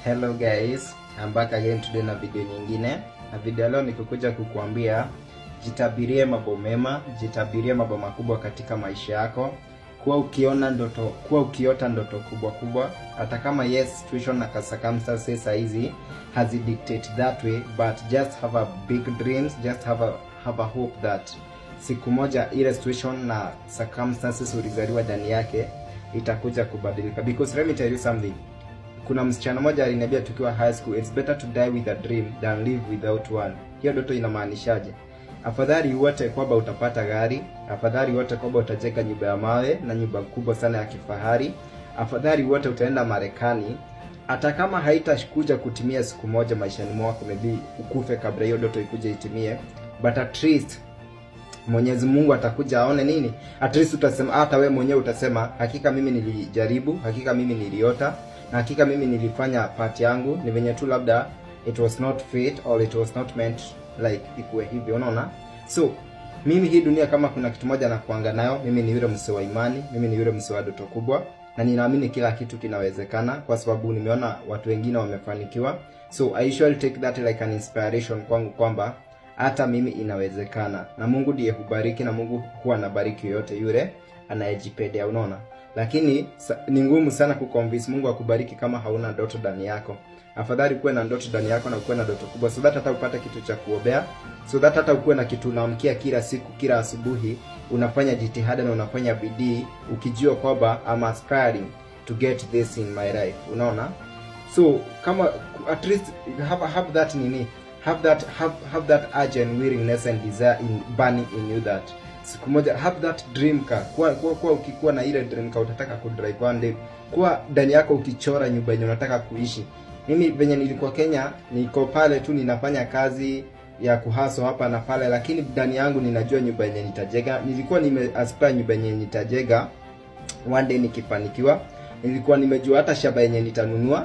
Hello guys, I'm back again today na video nyingine. Na video leo nikukuja kukuambia jitabirie mambo mema, jitabirie mambo makubwa katika maisha yako. Kuwa ukiona ndoto, kuwa ukiota ndoto kubwa kubwa, hata kama yes situation na circumstances hizi hazi dictate that way, but just have a big dreams, just have a have a hope that siku moja ile situation na circumstances ulizaliwa ndani yake itakuja kubadilika because let me tell you something kuna msichana mmoja aliniambia tukiwa high school it's better to die with a dream than live without one hiyo ndoto inamaanishaje afadhali wote kwamba utapata gari afadhali wote kwamba utajenga nyumba ya mawe na nyumba kubwa sana ya kifahari afadhali wote utaenda marekani hata kama haitakuja kutimia siku moja maishani mwako maybe ukufe kabla hiyo ndoto ikuje itimie but at least Mwenyezi Mungu atakuja aone nini, at least utasema, hata we mwenyewe utasema, hakika mimi nilijaribu, hakika mimi niliota, na hakika mimi nilifanya part yangu. Ni venye tu labda it was not fate or it was not meant like ikuwe hivyo, unaona. So mimi hii dunia, kama kuna kitu moja na kuanga nayo, mimi ni yule msee wa imani, mimi ni yule msee wa ndoto kubwa, na ninaamini kila kitu kinawezekana, kwa sababu nimeona watu wengine wamefanikiwa. So I usually take that like an inspiration kwangu kwamba hata mimi inawezekana na mungu ndiye hubariki na mungu huwa anabariki yoyote yule anayejipendea unaona lakini sa, ni ngumu sana kuconvince mungu akubariki kama hauna ndoto ndani yako afadhali kuwe na ndoto ndani yako na ukuwe na ndoto kubwa so that hata upate kitu cha kuombea so that hata ukuwe na kitu unaamkia kila siku kila asubuhi unafanya jitihada na unafanya bidii ukijua kwamba I'm aspiring to get this in my life unaona so kama at least have, have that nini have that have, have that urge and willingness and desire in burning in you that siku moja have that dream car kuwa, kuwa, kuwa ukikuwa na ile dream car utataka kudrive one day kuwa ndani yako ukichora nyumba yenye unataka kuishi mimi venye nilikuwa Kenya niko pale tu ninafanya kazi ya kuhaso hapa na pale lakini ndani yangu ninajua nyumba yenye nitajega nilikuwa nime aspire nyumba yenye nitajega one day nikifanikiwa nilikuwa nimejua hata shamba yenye nitanunua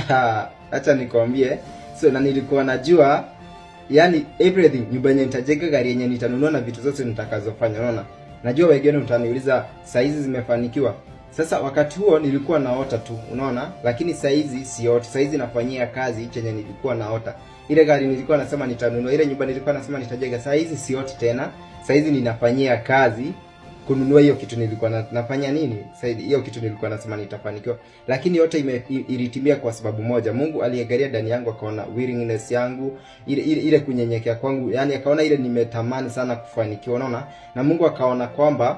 acha nikwambie so na nilikuwa najua yani everything nyumba yenye nitajenga gari yenye nitanunua na vitu zote nitakazofanya unaona najua wengine utaniuliza saizi zimefanikiwa sasa wakati huo nilikuwa naota tu unaona lakini saizi sioti saizi nafanyia kazi chenye nilikuwa naota ile gari nilikuwa nasema nitanunua ile nyumba nilikuwa nasema nitajenga saizi sioti tena saizi ninafanyia kazi kununua hiyo kitu nilikuwa na, nafanya nini saidi hiyo kitu nilikuwa nasema nitafanikiwa lakini yote ime, ilitimia kwa sababu moja mungu aliangalia ndani yangu akaona willingness yangu ile, ile, ile kunyenyekea kwangu yani akaona ile nimetamani sana kufanikiwa unaona na mungu akaona kwamba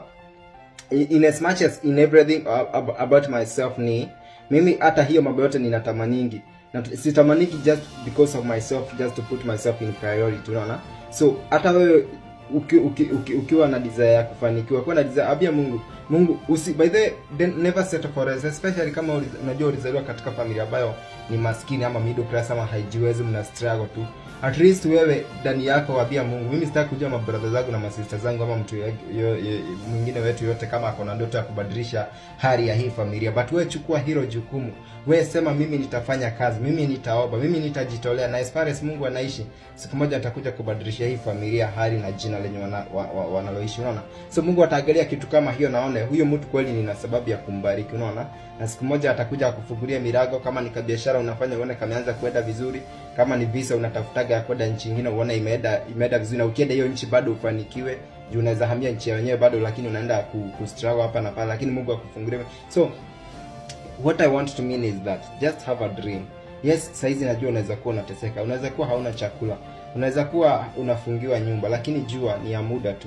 in as much as in everything about myself ni mimi hata hiyo mambo yote ninatamaningi na sitamaniki just because of myself just to put myself in priority unaona so hata wewe uki, uki, uki, ukiwa na desire ya kufanikiwa kuwa na desire abia mungu mungu usi by the then never settle for less especially kama unajua ulizaliwa katika familia ambayo ni maskini ama middle class ama haijiwezi mna struggle tu at least wewe ndani yako wabia mungu mimi sitaki kujua mabrother zangu na masista zangu ama mtu mwingine wetu yote kama ako na ndoto ya kubadilisha hali ya hii familia but wewe chukua hilo jukumu wewe sema mimi nitafanya kazi mimi nitaomba mimi nitajitolea na as far as mungu anaishi siku moja atakuja kubadilisha hii familia hali na jina lenye wanaloishi wana, wa, wa, wana unaona so mungu ataangalia kitu kama hiyo naone huyo mtu kweli nina sababu ya kumbariki unaona na siku moja atakuja akufungulia mirago kama ni kabiashara unafanya uone kameanza kuenda vizuri kama ni visa unatafutaga ya kwenda nchi nyingine uone imeenda imeenda vizuri na ukienda hiyo nchi bado ufanikiwe juu unaweza hamia nchi ya wenyewe bado lakini unaenda ku, ku struggle hapa na pale lakini mungu akufungulie so what i want to mean is that just have a dream yes saizi najua unaweza kuwa unateseka unaweza kuwa hauna chakula unaweza kuwa unafungiwa nyumba lakini jua ni ya muda tu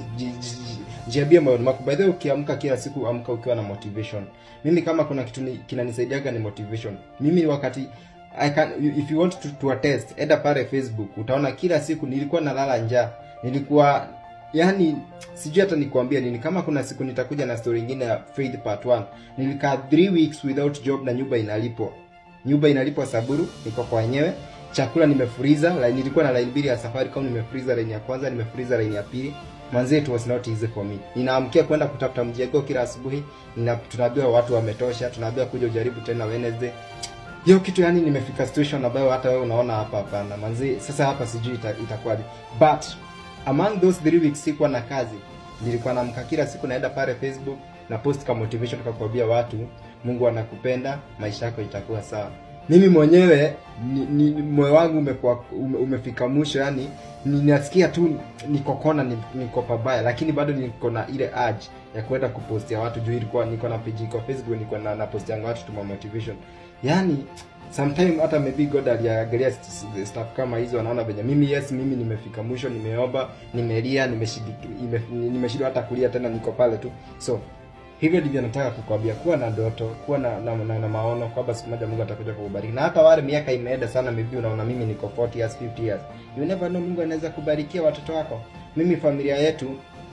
jiambie moyoni mwako by the way ukiamka kila siku amka ukiwa na motivation mimi kama kuna kitu kinanisaidiaga ni motivation mimi wakati I can, if you want to, to attest enda pale facebook utaona kila siku nilikuwa nalala njaa nilikuwa yani sijui hata nikuambia nini kama kuna siku nitakuja na story ingine ya faith part 1 nilikaa 3 weeks without job na nyumba inalipwa nyumba inalipwa saburu niko kwa wenyewe chakula nimefuriza like, nilikuwa na line mbili ya safari kama nimefuriza line ya kwanza nimefuriza line ya pili manzi it was not easy for me ninaamkia kwenda kutafuta mjego kila asubuhi nina tunaambiwa watu wametosha tunaambiwa kuja ujaribu tena wednesday hiyo kitu yani nimefika situation ambayo hata wewe unaona hapa hapana manzi sasa hapa sijui ita, itakuwaje but among those three weeks sikuwa na kazi nilikuwa naamka kila siku naenda pale facebook na post ka motivation kakuambia watu mungu anakupenda maisha yako itakuwa sawa mimi mwenyewe ni, ni, moyo wangu umekuwa ume, umefika mwisho yani ninasikia tu niko kona ni- niko pabaya lakini bado niko na ile urge ya kwenda kupostia watu juu ilikuwa niko na page iko facebook niko na napostianga watu tuma motivation yani sometime hata maybe god aliangalia st- st- stuff kama hizo anaona venye mimi yes mimi nimefika mwisho nimeomba nimelia nimeshindwa nime, nimeshindwa hata kulia tena niko pale tu so hivyo ndivyo nataka kukwambia kuwa na ndoto kuwa na, na, na, na maono kwamba siku moja mungu atakuja kukubariki na hata wale miaka imeenda sana maybe unaona mimi niko 40 years 50 years you never know mungu anaweza kubarikia watoto wako mimi familia yetu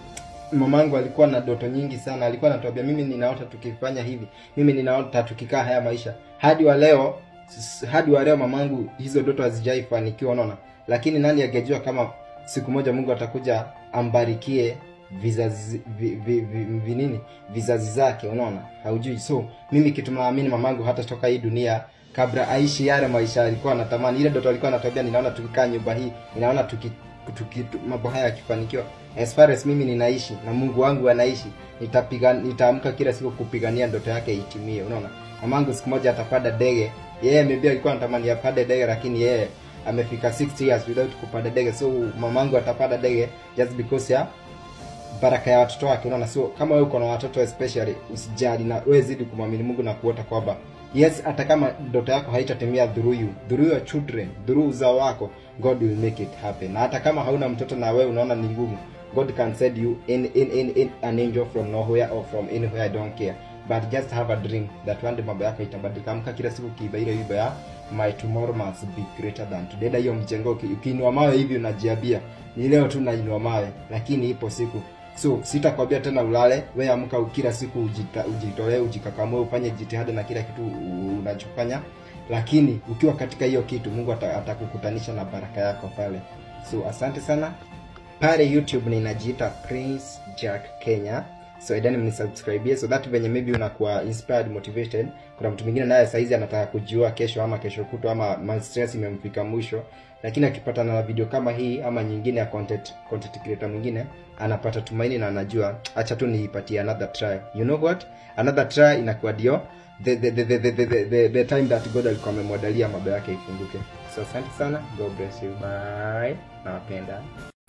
mamangu alikuwa na ndoto nyingi sana alikuwa anatuambia mimi ninaota tukifanya hivi mimi ninaota tukikaa haya maisha hadi wa leo s- hadi wa leo mamangu hizo ndoto hazijaifanikiwa unaona lakini nani angejua kama siku moja mungu atakuja ambarikie vizazi vi, vi, vi, vinini vizazi zake unaona haujui so mimi kitu naamini mamangu hata toka hii dunia kabla aishi yale maisha alikuwa anatamani ile ndoto alikuwa anatuambia ninaona tukikaa nyumba hii ninaona tuki, tuki, tu- mambo haya yakifanikiwa as far as mimi ninaishi na mungu wangu anaishi nitapiga nitaamka kila siku kupigania ndoto yake itimie unaona mamangu siku moja atapanda ndege yeye maybe alikuwa anatamani apande ndege lakini yeye amefika 60 years without kupanda ndege so mamangu atapanda ndege just because ya baraka ya watoto wake unaona so kama wewe uko na watoto especially usijali na wewe zidi kumwamini mungu na kuota kwamba yes hata kama ndoto yako haitatimia through you through your children through uzao wako god will make it happen na hata kama hauna mtoto na wewe unaona ni ngumu god can send you in, in, in, in an angel from nowhere or from anywhere i don't care but just have a dream that one day mambo yako itabadilika amka kila siku ukiiba ile wimbo ya my tomorrow must be greater than today na hiyo mjengo uki- ukiinua mawe hivi unajiambia ni leo tu nainua mawe lakini ipo siku so sitakwambia tena ulale we amka kila siku ujita- ujitolee ujikakamue ufanye jitihada na kila kitu u- unachofanya lakini ukiwa katika hiyo kitu mungu ata- atakukutanisha na baraka yako pale so asante sana pale youtube ninajiita prince jack kenya so idani mnisubscribie so that venye maybe unakuwa inspired motivated kuna mtu mwingine naye saizi anataka kujua kesho ama kesho kutwa ama ma- stress imemfika mwisho lakini akipatana na video kama hii ama nyingine ya content, content creator mwingine anapata tumaini na anajua acha tu niipatie another try you know what another try inakuwa ndio the, the, the, the, the, the, the, the time that god alikuwa amemwadalia mambo yake ifunguke so asante sana god bless you bye nawapenda